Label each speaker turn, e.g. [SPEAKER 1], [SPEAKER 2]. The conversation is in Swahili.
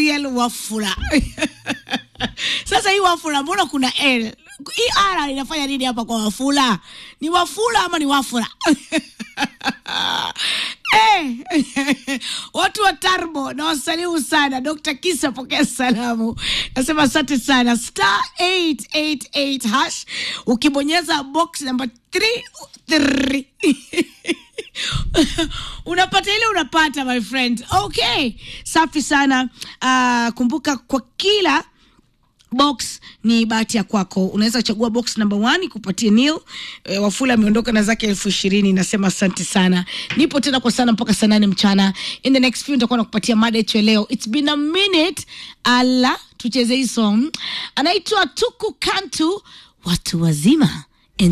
[SPEAKER 1] Gabriel Wafula. Sasa hii Wafula, mbona kuna L? Hii R inafanya nini hapa kwa Wafula? Ni Wafula ama ni Wafula? Eh, watu wa Tarbo na wasalimu sana. Dr. Kisa, pokea salamu. Nasema asante sana. Star 888 hash, ukibonyeza box number 3 unapata ile unapata, my friend. Okay, safi sana. Uh, kumbuka kwa kila box ni bahati ya kwako. Unaweza chagua box number one kupatia nil. E, Wafula ameondoka na zake elfu ishirini. Nasema asante sana, nipo tena kwa sana mpaka saa nane mchana. In the next few nitakuwa nakupatia mada yetu ya leo. It's been a minute. Ala, tucheze hii song, anaitwa Tuku Kantu, watu wazima